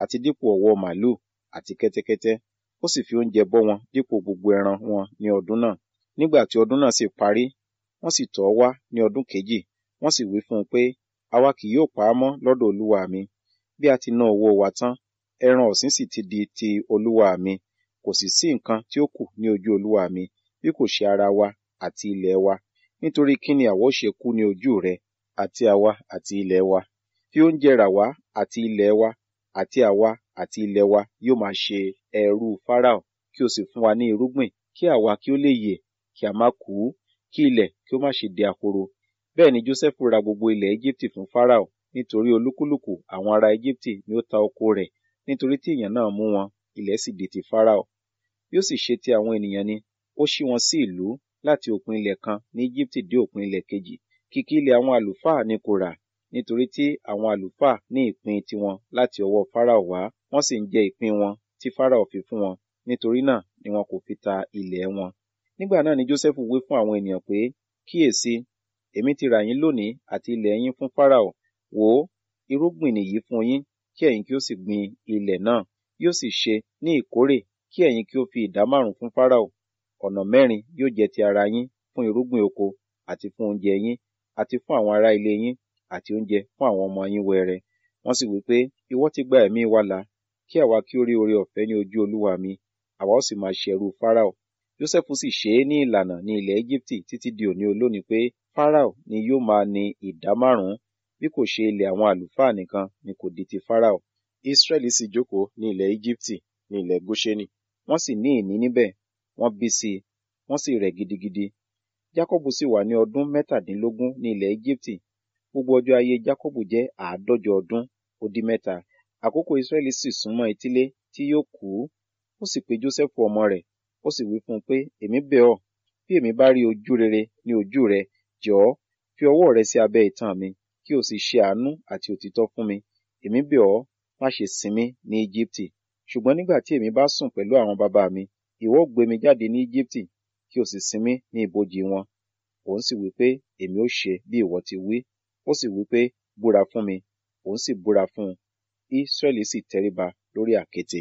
àti dípò ọ̀wọ́ màlúù àti kẹ́tẹ́kẹ́tẹ́ ó sì fi oúnjẹ bọ́ wọn dípò gbogbo ẹran wọn ní ọdún náà nígbà tí ọdún náà sì parí wọ́n sì tọ̀ ọ́ wá ní ọdún kejì wọ́n sì wí fún un pé àwa kì yóò pa á mọ́ lọ́dọ̀ olúwa mi bí a ti ná owó wa tán ẹran ọ̀sìn sì ti di ti olúwa mi kò sì sí nǹkan tí ó kù ní ojú olúwa mi bí kò ṣe ara wa àti ilẹ̀ wa nítorí kí ni àwa ó ṣe kú ní ojú rẹ àti àwa àti ilẹ̀ wa fi oúnjẹ rà wá àti ilẹ̀ wa àti àwa àti ilẹ̀ wa yóò máa ṣe ẹrú Fáráò kí o sì fún wa ní irúgbìn kí àwa kí ó lè yè kí a má kú kí ilẹ̀ kí ó má ṣe di ahoro bẹ́ẹ̀ ni Jósẹ́fù ra gbogbo ilẹ̀ Éjíptì fún Fáráò nítorí olúkúlùkù àwọn ará Éjíptì ni ó ta oko rẹ̀ nítorí tí ìyàn náà mú wọn ilẹ̀ sì di ti Fáráò bí ó sì ṣe ti àwọn ènìyàn ni ó ṣí wọn sí ìlú láti òpin ilẹ̀ kan ní Éjíptì dé òpin ilẹ̀ kejì kìkì ilẹ̀ àwọn àlùfáà ni kò rà nítorí tí àwọn àlùfáà ní ìpín tiwọn láti ọwọ́ Fáráò wá wọ́n sì ń jẹ ìpín wọn tí Fáráò fi fún wọn nítorí náà ni wọn kò fi ta ilẹ̀ wọn nígbà náà ni Jósẹ́fù wí fún àwọn ènìyàn pé kíyèsí èmi ti rà yín lónìí àti ilẹ̀ yín fún Fáráò wò ó irúgbìn nìyí fún yín kí ẹ̀yin kí ó sì gbin ilẹ̀ náà yóò sì ṣe ní ìkórè kí ẹ̀yin kí ó fi ìdá márùn fún Fáráò ọ̀nà mẹ́rin yóò jẹ́ ti ara yín fún irúgbìn oko àti fún oúnjẹ yín àti fún àwọn ará ilé yín àti oúnjẹ fún àwọn ọmọ yín wẹrẹ wọ́n sì wí pé ìwọ ti gba ẹ̀mí wa là kí àwa kí ó rí oore ọ̀fẹ́ ní ojú olúwa mi àwa ó sì máa ṣe ẹrú Fáráò Jósẹ́fù sì ṣe é ní ìlànà ní ilẹ̀ Éjíptì títí di òní olónìí pé Fáráò ni yóò máa ní ìdá márùn-ún bí kò ṣe ilẹ̀ àwọn àlùfáà nìkan ni kò di ti Fáráò Ísírẹ́lì sì jókòó ní ilẹ̀ Éjíptì ní ilẹ̀ Góṣẹ́nì wọ́n sì ní ìní níbẹ̀ wọ́n bí sí i wọ́n sì rẹ̀ gidigidi Jákọ́bù sì wà ní ọdún mẹ́tàdínlógún ní ilẹ̀ Éjíptì gbogbo ọjọ́ ayé Jákọ́bù jẹ́ àádọ́jọ ọdún ó dín mẹ́ta àkókò Ísírẹ́lì sì súnmọ́ etílé tí yóò kú ó sì pe Jósẹ́fù ọmọ rẹ̀ ó sì wí fún un pé èmi bẹ̀ ọ́ bí èmi bá rí ojú rere ní ojú rẹ jọ̀ọ́ fi ọwọ́ rẹ sí abẹ́ itan mi kí o sì ṣe àánú àti òtítọ́ fún mi èmi bẹ̀ ọ́ má ṣe sin mí ní Íjíptì ṣùgbọ́n nígbà tí èmi bá sùn pẹ̀lú àwọn bàbá mi ìwọ ó gbé mi jáde ní Íjíptì kí o sì sin mí ní ibojì wọn òun sì wí pé èmi ó ṣe bí ìwọ ti wí ó sì wí pé búra fún mi òun sì búra fún un Ísírẹ́lì sì tẹríba lórí àkéte.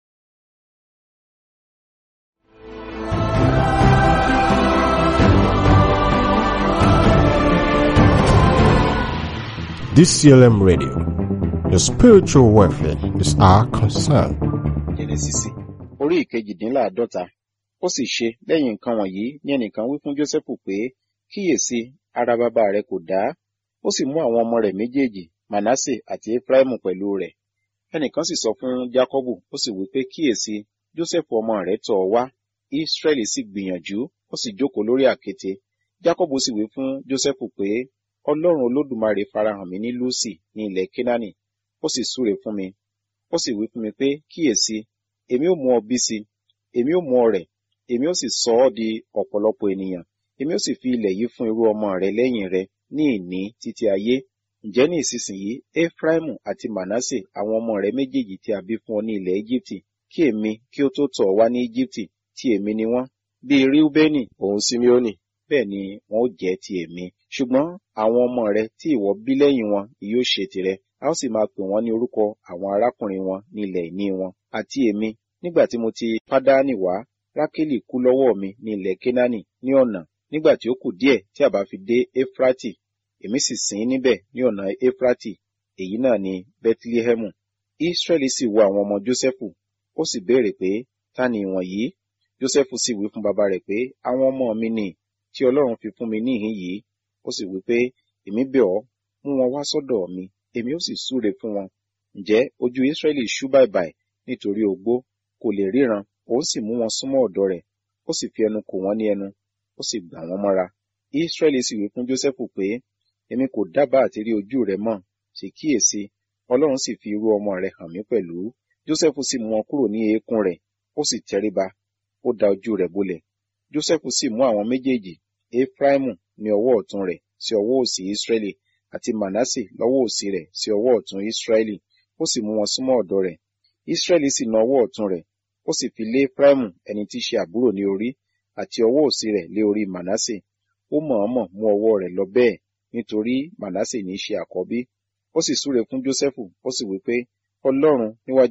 DCLM Radio. Your spiritual welfare is our concern. Jẹ́nẹ́sísì orí ìkejìdínláàádọ́ta ó sì ṣe lẹ́yìn nǹkan wọ̀nyí ní ẹnìkan wí fún Jósẹ́fù pé kíyèsí ara bàbá rẹ kò dá ó sì mú àwọn ọmọ rẹ̀ méjèèjì Manasse àti Efraimu pẹ̀lú rẹ̀ ẹnìkan sì sọ fún Jákọ́bù ó sì wí pé kíyèsí Jósẹ́fù ọmọ rẹ̀ tọ̀ ọ́ wá Ísírẹ́lì sì gbìyànjú ó sì jókòó lórí àkéte Jákọ́bù sì wí fún Jósẹ́fù pé Ọlọ́run Olódùmarè farahàn mí ní Lúsì ní ilẹ̀ Kénáánì ó sì súre fún mi ó sì wí fún mi pé kíyèsí èmi ó mú ọ bí sí èmi ó mú ọ rẹ̀ èmi ó sì sọ ọ́ di ọ̀pọ̀lọpọ̀ ènìyàn èmi ó sì fi ilẹ̀ yìí fún irú ọmọ rẹ lẹ́yìn rẹ ní ìní títí ayé ǹjẹ́ ní ìsinsìnyí Efraimu àti Manasse àwọn ọmọ rẹ méjèèjì tí a bí fún ọ ní ilẹ̀ Íjíbítì kí èmi kí ó tó tọ̀ ọ́ wá ní Íjíbítì tí èmi ni wọ́n bíi Reubeni òun Simeoni bẹ́ẹ̀ ni wọn ó jẹ́ ti èmi ṣùgbọ́n àwọn ọmọ rẹ tí ìwọ bí lẹ́yìn wọn ni yóò ṣe tirẹ̀ a ó sì máa pè wọ́n ní orúkọ àwọn arákùnrin wọn ní ilẹ̀ ìní wọn àti èmi nígbà tí mo ti Pádánì wá Rákélì kú lọ́wọ́ mi ní ilẹ̀ Kénáánì ní ọ̀nà nígbà tí ó kù díẹ̀ tí a bá fi dé Éfrátì èmi sì sìn níbẹ̀ ní ọ̀nà Éfrátì èyí náà ni Bẹ́tílíhẹ́mù Ísírẹ́lì sì wo àwọn ọmọ Jósẹ́fù ó sì béèrè pé ta ni ìwọ̀nyí Jósẹ́fù sì wí fún bàbá rẹ̀ pé àwọn ọmọ mi ni tí Ọlọ́run fi fún mi níhìn yìí ó sì wí pé èmi bẹ̀ ọ́ mú wọn wá sọ́dọ̀ mi èmi ó sì súre fún wọn ǹjẹ́ ojú Ísírẹ́lì ṣú bàìbàì nítorí ogbó kò lè ríran òun sì mú wọn súnmọ́ ọ̀dọ̀ rẹ̀ ó sì fi ẹnu kò wọ́n ní ẹnu ó sì gbà wọ́n mọ́ra Ísírẹ́lì sì wí fún Jósẹ́fù pé èmi kò dábàá àti rí ojú rẹ mọ́ sì kíyèsí Ọlọ́run sì fi irú ọmọ rẹ̀ hàn mí pẹ̀lú Jósẹ́fù sì mú wọn kúrò ní eékún rẹ̀ ó sì tẹríba ó da ojú rẹ̀ bolẹ̀ Jósẹ́fù sì mú àwọn méjèèjì Efraimu ní ọwọ́ ọ̀tún rẹ̀ sí ọwọ́ òsì Ísírẹ́lì àti Manasse lọ́wọ́ òsì rẹ̀ sí ọwọ́ ọ̀tún Ísírẹ́lì ó sì mú wọn súnmọ́ ọ̀dọ̀ rẹ̀ Ísírẹ́lì sì na ọwọ́ ọ̀tún rẹ̀ ó sì fi lé Efraimu ẹni tí í ṣe àbúrò ní orí àti ọwọ́ òsì rẹ̀ lé orí Manasse ó mọ̀ọ́mọ̀ mú ọwọ́ rẹ̀ lọ bẹ́ẹ̀ nítorí Manasse ní í ṣe àkọ́bí ó sì súre fún Jósẹ́fù ó sì wí pé Ọlọ́run níwájú